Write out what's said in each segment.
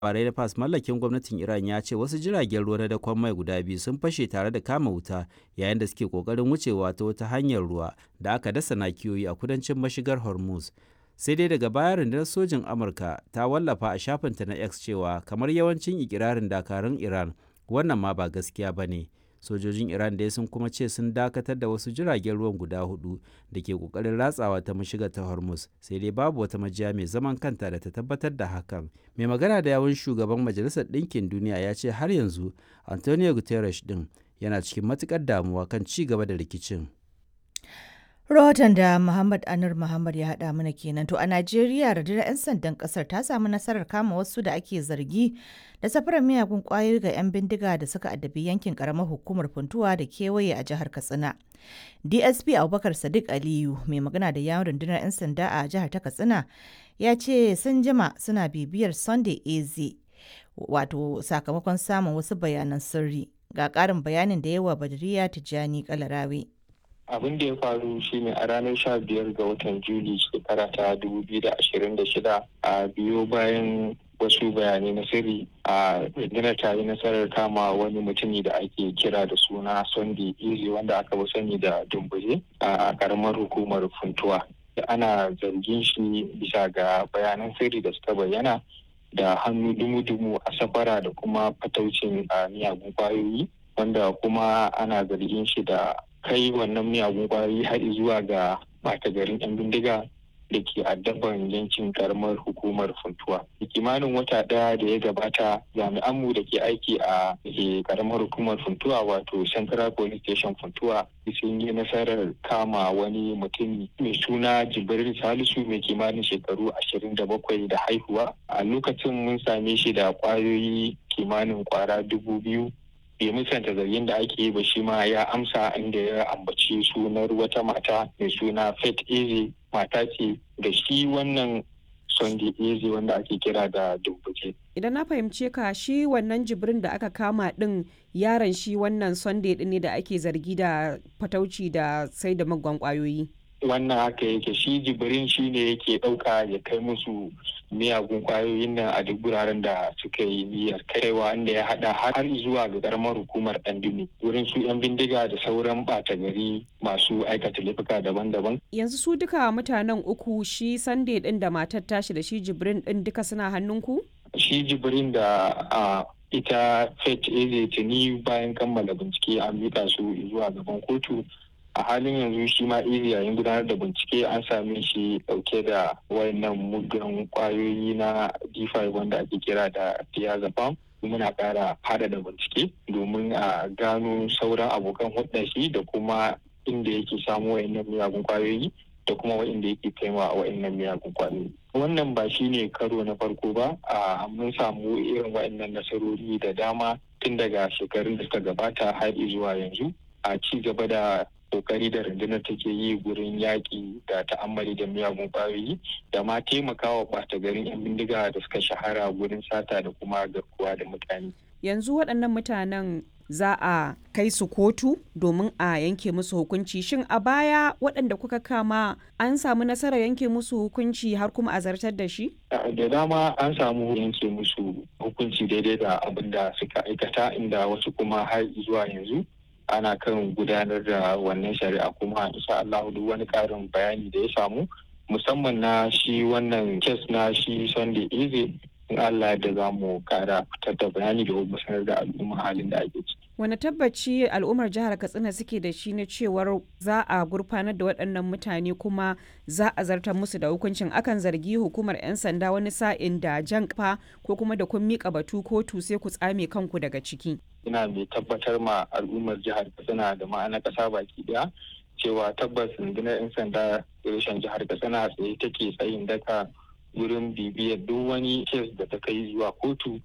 labarai na fas mallakin gwamnatin iran ya ce wasu jiragen ruwa na dakon mai guda biyu sun fashe tare da kama wuta yayin da suke kokarin wucewa ta wata hanyar ruwa da aka dasa nakiyoyi a kudancin mashigar hormuz sai dai daga baya rundunar sojin amurka ta wallafa a shafinta na x cewa kamar yawancin ikirarin dakarun iran wannan ma ba gaskiya ba ne sojojin iran dai sun kuma ce sun dakatar da wasu jiragen ruwan guda hudu da ke kokarin ratsawa ta mashiga ta hormuz sai dai babu wata majiya mai zaman kanta da ta tabbatar da hakan mai magana da yawun shugaban majalisar ɗinkin duniya ya ce har yanzu antonio guterres din yana cikin matukar damuwa kan ci gaba da rikicin Rahoton da Muhammad Anur Muhammad ya haɗa mana kenan. To a Najeriya rundunar 'yan sandan ƙasar ta samu nasarar kama wasu da ake zargi da safarar miyagun ƙwayoyi ga 'yan bindiga da suka addabi yankin ƙaramar hukumar Funtuwa da kewaye a jihar Katsina. DSP Abubakar Sadiq Aliyu mai magana da yawon rundunar 'yan sanda a jihar ta Katsina ya ce sun jima suna bibiyar Sunday AZ wato sakamakon samun wasu bayanan sirri. Ga ƙarin bayanin da yawa Badriya Tijjani Kalarawe. abin da ya faru shine a ranar sha biyar ga watan juli shekara ta dubu biyu da ashirin da shida a biyo bayan wasu bayanai na sirri a rundunar ta yi nasarar kama wani mutumi da ake kira da suna sunday easy wanda aka fi sani da dumbuje a karamar hukumar funtuwa ana zargin shi bisa ga bayanan sirri da suka bayyana da hannu dumu-dumu a safara da kuma fataucin miyagun kwayoyi wanda kuma ana zargin shi da kai wannan miyagun kwayoyi har zuwa ga bata garin 'yan bindiga da ke addaban yankin karamar hukumar funtuwa kimanin wata ɗaya da ya gabata jami'anmu da ke aiki a karamar hukumar funtuwa wato central police station funtuwa sun yi nasarar kama wani mutum mai suna jibril salisu mai kimanin shekaru ashirin da bakwai da haihuwa a lokacin mun same shi da kwayoyi kimanin kwara dubu biyu bai musanta zargin da ake yi ba shi ma ya amsa inda ya ambaci sunar wata mata mai suna Faith Eze mata ce da shi wannan Sunday Eze wanda ake kira da Dumbuke. Idan na fahimce ka shi wannan jibrin da aka kama din yaron shi wannan Sunday din ne da ake zargi da fatauci da sai da magwan kwayoyi. wannan haka yake shi jibirin shi ne yake ɗauka ya kai musu miyagun kwayoyin nan a duk wuraren da suka yi niyyar kaiwa inda ya haɗa har zuwa ga karamar hukumar ɗandumi wurin su 'yan bindiga da sauran ɓata gari masu aikata laifuka daban-daban. Yanzu su duka mutanen uku shi Sunday ɗin da matar tashi da shi jibrin ɗin duka suna hannunku? Shi jibirin da a ita Faith Eze tuni bayan kammala bincike an mika su zuwa gaban kotu a halin yanzu shi ma iri yayin gudanar da bincike an same shi dauke da wayannan muggan kwayoyi na d5 wanda ake kira da diazepam muna kara hada da bincike domin a gano sauran abokan hudun shi da kuma inda yake samu wayannan miyagun kwayoyi da kuma wa'inda yake kaiwa a wa'innan miyagun kwayoyi wannan ba shi ne karo na farko ba a mun samu irin wa'innan nasarori da dama tun daga shekarun da suka gabata har zuwa yanzu a ci gaba da kokari da rundunar take yi gurin yaƙi da ta'ammali da miyagun ƙwayoyi da ma taimakawa ɓata garin 'yan bindiga da suka shahara gurin sata da kuma garkuwa da mutane. Yanzu waɗannan mutanen za a kai su kotu domin a yanke musu hukunci shin a baya waɗanda kuka kama an samu nasarar yanke musu hukunci har kuma a zartar da shi? da dama an samu yanke musu hukunci daidai da abin da suka aikata inda wasu kuma har zuwa yanzu ana kan gudanar da wannan shari'a kuma insha Allah duk wani karin bayani da ya samu musamman na shi wannan kes na shi Sunday Eze in Allah da za mu kara fitar da bayani da kuma sanar da al'umma halin da ake ciki. Wani tabbaci al'ummar jihar Katsina suke da shi na cewar za a gurfanar da waɗannan mutane kuma za a zartar musu da hukuncin akan zargi hukumar 'yan sanda wani sa'in da jan kafa ko kuma da kun miƙa batu kotu sai ku tsame kanku daga ciki. ina mai tabbatar ma al'ummar jihar katsina da ma'ana ƙasa baki daya cewa tabbas rundunar 'yan sanda reshen jihar katsina tsaye take tsayin daka wurin bibiyar duk wani kes da ta kai zuwa kotu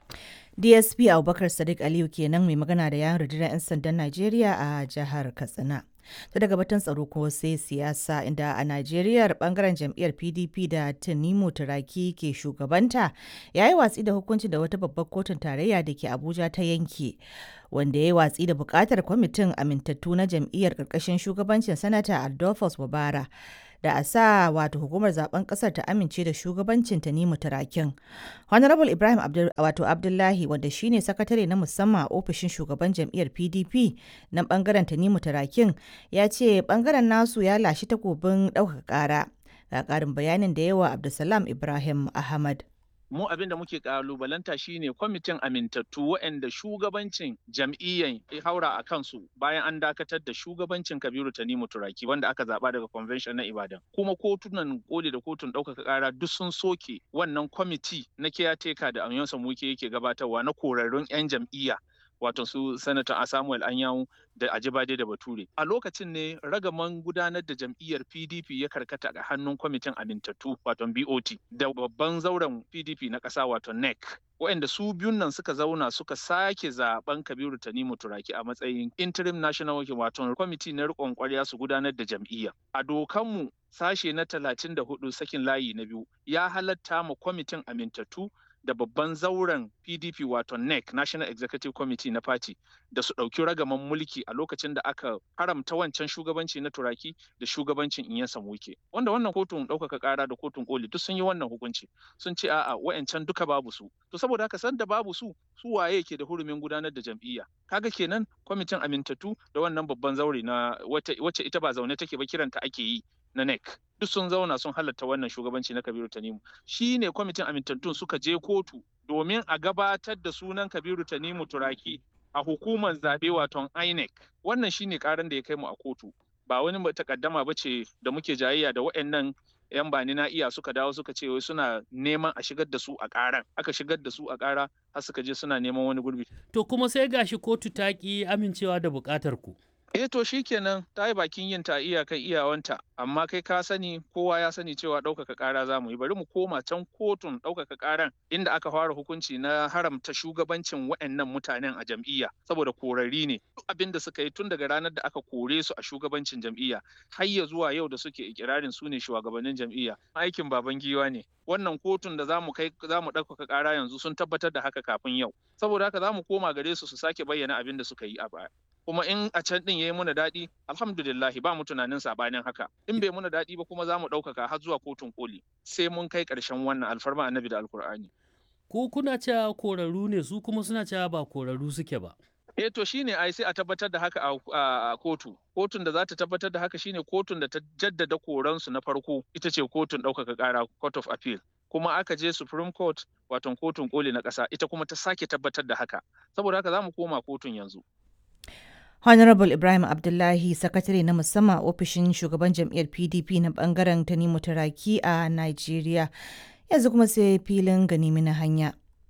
DSP Abubakar Sadiq Aliyu kenan mai magana da yawon rundunar 'yan sandan Najeriya a jihar Katsina. ta daga batun tsaro ko sai siyasa inda a Najeriya bangaren jam'iyyar PDP da Tanimu Turaki ke shugabanta ya yi watsi da hukunci da wata babbar kotun tarayya da ke Abuja ta yanke wanda ya yi watsi da bukatar kwamitin amintattu na jam'iyyar karkashin shugabancin sanata Adolphus Wabara da a sa wato hukumar zaben kasar ta amince da shugabancin Tanimu Turakin. Honorable Ibrahim Abdul, wato Abdullahi wanda shine sakatare na musamman a ofishin shugaban jam'iyyar PDP na bangaren Tanimu Turakin ya ce bangaren nasu ya lashi takobin ɗaukaka ƙara. Ga ƙarin bayanin da yawa Abdulsalam Ibrahim Ahmad. mu abin da muke kalubalanta shine kwamitin amintattu waɗanda shugabancin jam'iyyan ya haura a kansu bayan an dakatar da shugabancin kabiru tanimu turaki wanda aka zaba daga convention na ibadan kuma kotunan koli da kotun ɗaukaka ƙara duk sun soke wannan kwamiti na caretaker da amiyonsa muke yake gabatarwa na korarrun 'yan jam'iyya wato su sanata samuel anyanwu da ajibade da bature a lokacin ne ragaman gudanar da jam'iyyar pdp ya karkata a hannun kwamitin amintattu wato bot da babban zauren pdp na ƙasa wato nec waɗanda su biyun nan suka zauna suka sake zaben kabiru tanimu turaki a matsayin interim national working wato kwamiti na riƙon ƙwarya su gudanar da jam'iyya a dokanmu sashe na talatin da hudu sakin layi na biyu ya halatta ma kwamitin amintattu da babban zauren PDP wato NEC National Executive Committee na Party da su ɗauki ragaman mulki a lokacin da aka haramta wancan shugabanci na turaki da shugabancin in ya samuke. Wanda wannan kotun ɗaukaka ƙara da kotun koli duk sun yi wannan hukunci sun ce a'a wa'ancan duka babu su. To saboda haka san da babu su su waye ke da hurumin gudanar da jam'iyya. Kaga kenan kwamitin amintattu da wannan babban zaure na wacce ita ba zaune take ba kiranta ake yi na NEC. duk sun zauna sun halatta wannan shugabanci na Kabiru Tanimu. Shi ne kwamitin amintattun suka je kotu domin a gabatar da sunan Kabiru Tanimu Turaki a hukumar zaɓe waton INEC. Wannan shi ne ƙaran da ya kai mu a kotu. Ba wani takaddama ba ce da muke jayayya da waɗannan 'yan bani na iya suka dawo suka ce wai suna neman a shigar da su a ƙaran. Aka shigar da su a ƙara har suka je suna neman wani gurbi. To kuma sai gashi kotu ta ƙi amincewa da buƙatar ku. Eh to shikenan ta yi bakin yin ta iyakan iyawanta amma kai ka sani kowa ya sani cewa ɗaukaka ƙara za mu yi bari mu koma can kotun ɗaukaka ƙaran inda aka fara hukunci na haramta shugabancin waɗannan mutanen a jam'iyya saboda korari ne duk abin da suka yi tun daga ranar da aka kore su a shugabancin jam'iyya har ya zuwa yau da suke ikirarin su ne shugabannin jam'iyya aikin baban giwa ne wannan kotun da zamu kai zamu ɗaukaka ƙara yanzu sun tabbatar da haka kafin yau saboda haka zamu koma gare su su sake bayyana abin da suka yi a baya kuma in a can din yayi muna daɗi alhamdulillahi ba mu tunanin sabanin haka in bai muna daɗi ba kuma za mu ɗaukaka har zuwa kotun koli sai mun kai ƙarshen wannan alfarma annabi da alkur'ani Ku kuna cewa korarru ne su kuma suna cewa ba korarru suke ba. eh to shine ai sai a tabbatar da haka a kotu kotun da za ta tabbatar da haka shine kotun da ta jaddada koransu na farko ita ce kotun ɗaukaka ƙara court of appeal kuma aka je supreme court wato kotun koli na ƙasa ita kuma ta sake tabbatar da haka saboda haka za mu koma kotun yanzu Honorable Ibrahim Abdullahi, sakatare na musamman ofishin shugaban jam'iyyar PDP na bangaren Tanimu Turaki a Najeriya. Yanzu kuma sai filin ganimi na hanya.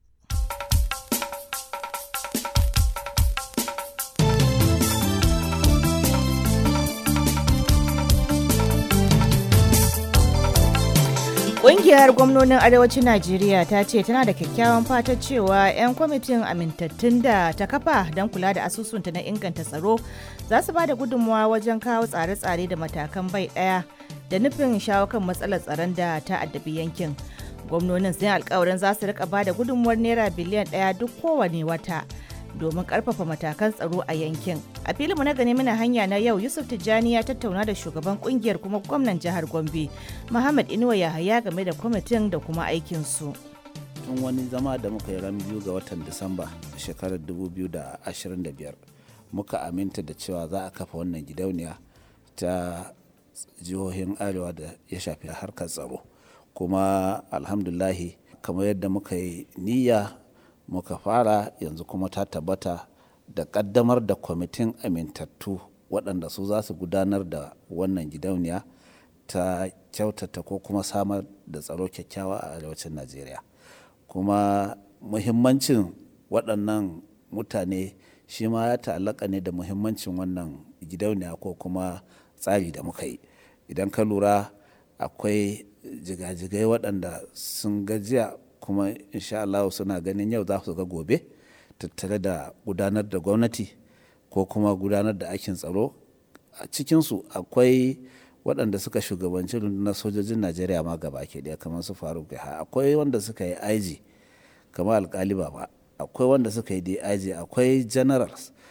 Ƙungiyar gwamnonin Arewacin Najeriya ta ce tana da kyakkyawan fatan cewa 'yan kwamitin amintattun da ta kafa don kula da asusunta na inganta tsaro za su ba da gudunmawa wajen kawo tsare-tsare da matakan bai ɗaya da nufin shawo kan matsalar tsaron da ta addabi yankin. Gwamnonin sun alkawarin za su rika ba da gudunmuwar naira biliyan ɗaya duk kowane wata. domin karfafa matakan tsaro a yankin. A filinmu na gani mana hanya na yau Yusuf Tijjani ya tattauna da shugaban kungiyar kuma gwamnan jihar Gombe, Muhammad Inuwa Yahaya game da kwamitin da kuma aikinsu. tun wani zama da muka yi ran biyu ga watan Disamba shekarar 2025 muka aminta da cewa za a kafa wannan gidauniya ta jihohin arewa da ya shafi harkar tsaro kuma alhamdulahi kamar yadda muka yi niyya muka fara yanzu kuma ta tabbata da kaddamar da kwamitin amintattu waɗanda su za su gudanar da wannan gidauniya ta kyautata ko kuma samar da tsaro kyakkyawa a arewacin najeriya kuma muhimmancin waɗannan mutane shi ma ya ta'allaka ne da muhimmancin wannan gidauniya ko kuma tsari da muka yi idan ka lura akwai jigajigai waɗanda sun gajiya kuma insha Allah suna ganin yau za su ga gobe tattare da gudanar da gwamnati ko kuma gudanar da aikin tsaro a cikinsu akwai waɗanda suka shugabanci rundunar sojojin najeriya ma gaba ke ɗaya kamar su faruk ha akwai wanda suka yi aiji kamar alkali ba akwai wanda suka yi dig akwai generals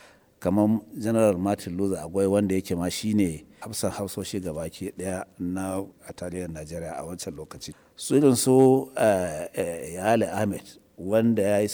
kamar general martin luther agwai wanda yake ma shine hafsan hafsoshi gabaki daya na a tarihin najeriya a wancan lokaci su irin su yale ahmed wanda ya yi